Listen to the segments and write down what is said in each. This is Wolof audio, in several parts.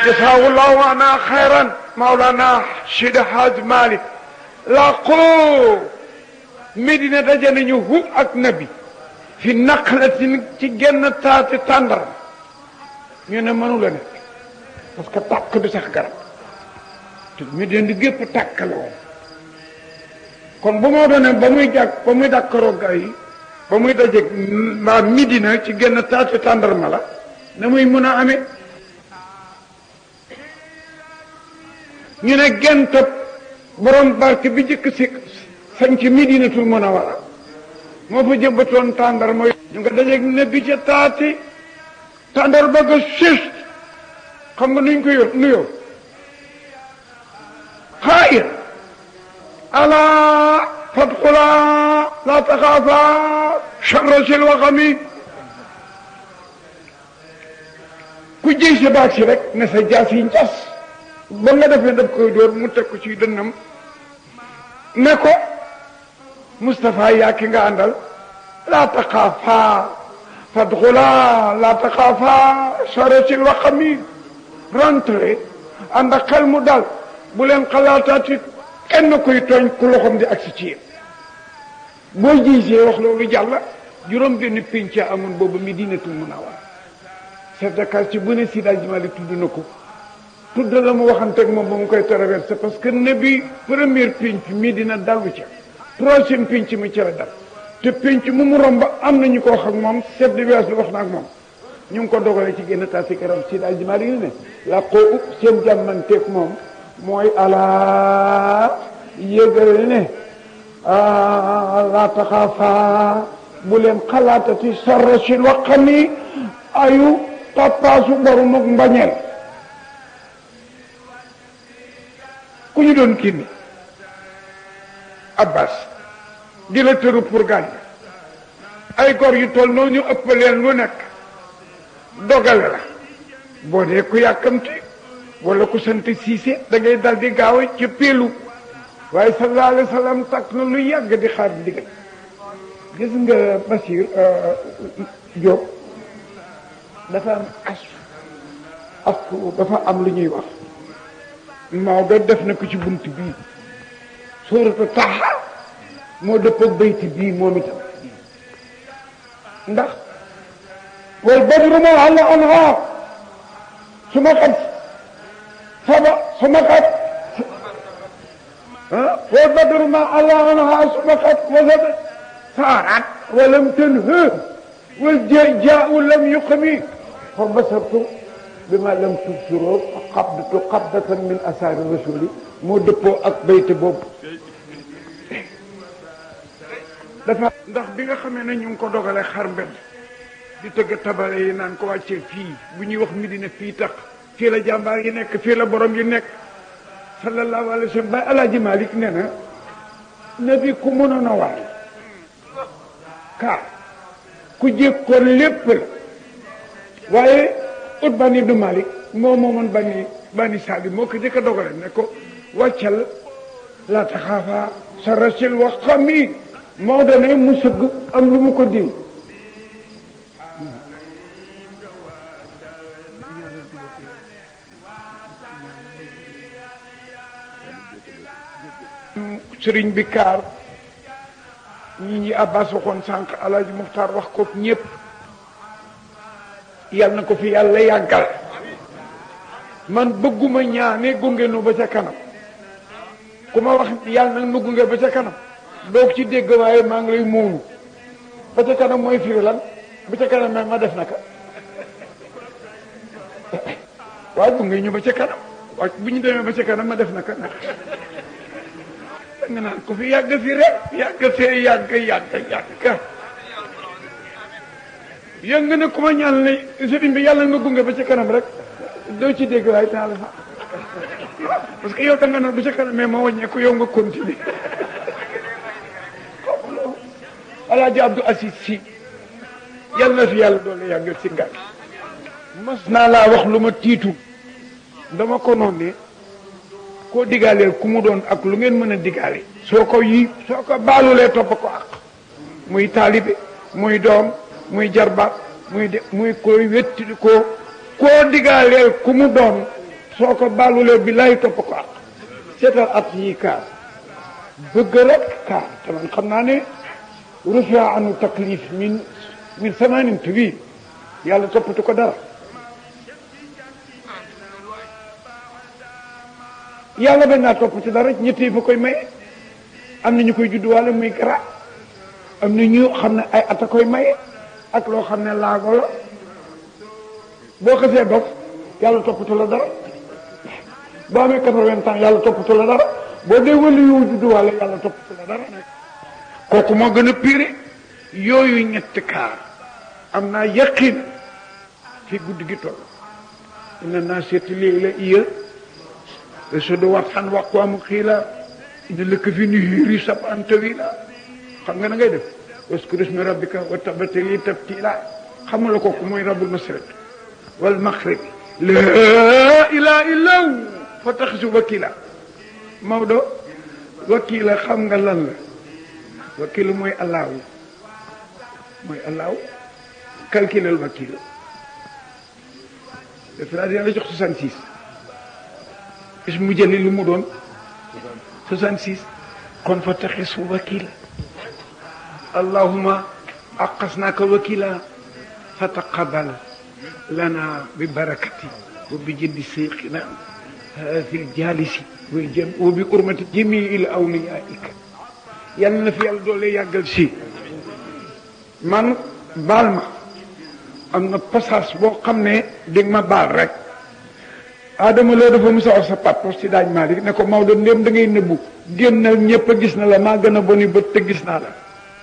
jasaawullahu ana xayran maulana Sidi Hadj Malick laqoo Medina daje nañu hu ak nabi fi naqlatin ci genn taati tàndar ñu ne mënu la nekk parce que tàkk du sax garab te Medina di gépp tàkk la woon kon bu moo doon ne ba muy jàkk ba muy dàkkaroo gaa yi ba muy dajeeg mbaa Medina ci genn taati tàndarma la na muy mën a amee ñu ne gentab borom barke bi jëkk si sañ ci Medinatul Munawwara moo fa jëmbatoon tàndar mooy ñu nga dajeeg ne bi ca taati tàndar ba nga sës xam nga nuñ ko yor nuyoo xaayir ala fadxula la taxaafa charra sil waxami ku jëy sa baag si rek ne sa jaas yi njas ba nga defee daf koy dóor mu teg ko ci dënnam ne ko Moustapha yaa ki nga àndal laa taxaafaa fadxulaa laa taxaafaa sarasil waxami rentré ànd ak xel mu dal bu leen xalaataati kenn koy tooñ ku loxom di agsi ci yéen boo gisee wax loolu jàll juróom benn pénc amoon boobu Medinatul Munawwara chef de quartier bu ne Seydi Hadji Malick tudd na ko tudd la mu waxanteeg moom ba mu koy traversé parce que ne bi première pénc Medina dalu ca troisième pénc mi ci la dal te pénc mu mu romb am nañu ko wax ak moom chef de village bi wax na ak moom ñu ngi ko dogale ci génn taasi karam Seydi Hadji Malick ne la ko upp seen jàmmanteeg moom mooy alaa yëgal ne laa taxaafaa bu leen xalaatati sarra si waxami ayu tappaasu borom ak mbañeel ku ñu doon kii ni Abbas di la tëru pour gaañ ay gor yu toll noonu ñu ëpp leen lu nekk dogale la boo dee ku yàkkamti wala ku sant siise da ngay dal di gaaw ci péelu waaye sallallahu alayhi wa sallam takk na lu yàgg di xaar ndigal gis nga Basir Diop dafa am as astu dafa am lu ñuy wax Maodo def na ko ci bunt bii suuratu Taha moo dëppoog bayti bii moom itam ndax wal badru ma alla anha su ma xat saba su ma xat wal badru ma alla anha su ma xat wasaba saarat walam tanha wal jaau lam yuqmi fa basartu bima lam tubsiroo qabdatu qabdatan min asaari rasuli moo dëppoo ak bayte boobu dafa ndax bi nga xamee ne ñu ngi ko dogale xar mbedd di tëgg tabale yi naan ko wàccee fii bu ñuy wax Medina fii tax fii la jàmbaar yi nekk fii la borom yi nekk sallallahu alayhi wa sallam bay alaaji Malik nee na nabi ku mënoon a war kaa ku jékkoon lépp la waaye ut bani ibnu Malik moo moomoon bani bani Saadi moo ko jëkk a dogale ne ko wàccal la taxaafa sa rasil wax xam yi moo dane mu sëgg am lu mu ko diw sëriñ bi kaar ñi ñi abbas waxoon sànq alaaji muxtaar wax ko ñépp yal na ko fi yàlla yàggal man bëgguma ñaane gunge nu ba ca kanam ku ma wax yàlla nag nu gunge ba ca kanam doog ci dégg waaye maa ngi lay muunu ba ca kanam mooy firi lan ba ca kanam ma def naka waaye gunge ñu ba ca kanam waaye bu ñu demee ba ca kanam ma def naka nag da nga naan ko fi yàgg fi rek yàgg fee yàgg yàgg yàgg yëg nga ne ku ma ñaan ne sëriñ bi yàlla nga gunge ba ca kanam rek doo ci dégg waaye naa la sax parce que yow da nga naan ba ca kanam mais ma wàññeeku yow nga continuer alaaji Abdou Aziz si yàlla na fi yàlla doole yàggal si ngal mas naa laa wax lu ma tiitu dama ko noon ne koo digaaleel ku mu doon ak lu ngeen mën a digaale soo ko yi soo ko baalulee topp ko ak muy taalibe muy doom muy jarbaat muy de muy koy wetti ko koo digaaleel ku mu doon soo ko baalulee bi lay topp ko ak seetal at yi kaar bëgg rek kaar te man xam naa ne rufia anu taklif min min samanin tubi yàlla toppatu ko dara yàlla bañ naa topp ci dara ñett yi fa koy maye am na ñu koy judduwaale muy gara am na ñu xam ne ay at a koy maye ak loo xam ne laago la boo xasee dof yàlla toppatu la dara boo amee quatre-vingts ans yàlla toppatu la dara boo dee wëlu yow judduwaale yàlla toppatu la dara kooku moo gën a pire yooyu ñetti kaar am naa yaqin fi guddi gi toll ina naa seeti léegi la iya so do wat xan wax ko amu xiila ina lëkk fi ni hiiri sab an tawila xam nga na ngay def waskuru ismi rabbika wa tabatili tabtila xam nga la kooku mooy rabbul masriq wal maghrib la ilaha illa hu fa taxisu wakila Maodo wakila xam nga lan la wakil mooy allahu mooy allahu calculel wakil def naa dina la jox 66 is mu jëli lu mu doon 66 kon fa taxisu wakil allahuma aqasnaka wakila fa taqabal lana bi barakati wa bi jëddi seyxina fi ljalisi wa jëm wa bi urmati jamii il awliyaika yal na fi yàlla doole yàggal si man baal ma am na passage boo xam ne dégg ma baal rek Adama loo dafa musa wax sa papa si daaj Malick ne ko Maodo ndéem da ngay nëbbu génnal ñëpp a gis na la maa gën a boni bët te gis naa la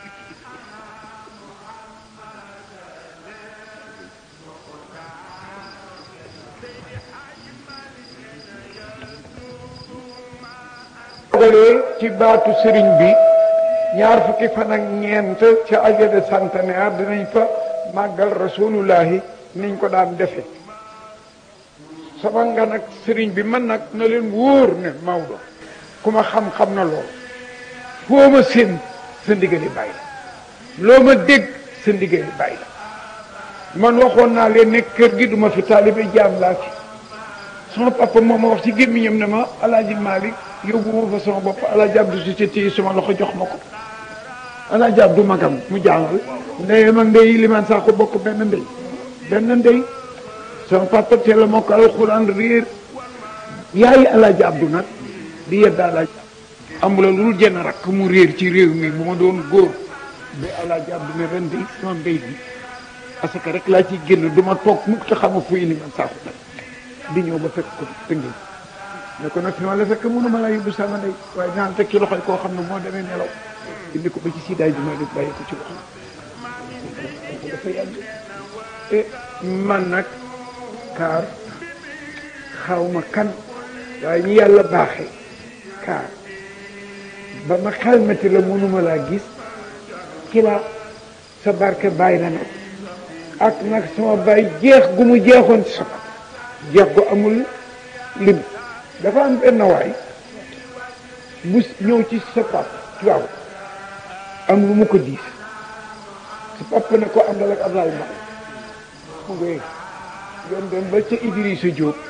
dogalee ci baatu sëriñ bi ñaar fukki fan ak ñeent ca aja de centenaire dinañ fa màggal rasulullahi niñ ko daan defe sama nga nag sëriñ bi man nag na leen wóor ne Maodo ku ma xam-xam na lool foo ma seen sa ndigali bàyyi la loo ma dégg sa ndigali bàyyi la man waxoon naa leen ne kër gi duma fi taalibe jaam laa fi sama papa moom ma wax ci gémmiñam ne ma alaaji Malick yóbbu ma fa sama bopp alaaji Abdou si téye sama loxo jox ma ko alaaji Abdou magam mu jàngal ndeyam ak ndey limaan sax ko bokk benn ndey benn ndey sama papa teel a moo ko alxuraan réer yaayi alaaji Abdou nag di yedda alaaji amula lu dul jenn rakk mu réer ci réew mi bu ma doon góor ba alaaji Abdou ne ren de sama ndey bi parce que rek laa ciy génn du ma toog mukk te xama fu limaan sax ko di ñëw ba fekk ko tëngeej ne ko nag fi ma la fekk mënuma laa yóbbu sama ndey waaye dinaa teg ci loxoy koo xam ne moo demee nelaw indi ko ba ci siidaay bi may def bàyyi ko ci loxo dafa yàgg e man nag kaar xawma kan waaye ñi yàlla baaxee kaar ba ma xelmati la mënuma laa gis ci la sa barke bàyyi la nag ak nag sama bàyyi jeex gu mu jeexoon ci sama jeex gu amul lim dafa am benn waay bu ñëw ci sa pap waaw am lu mu ko diis sa pap ne ko àndal ak Ablaye Mbaye mu ngi yoon dem ba ca Idrissa Diop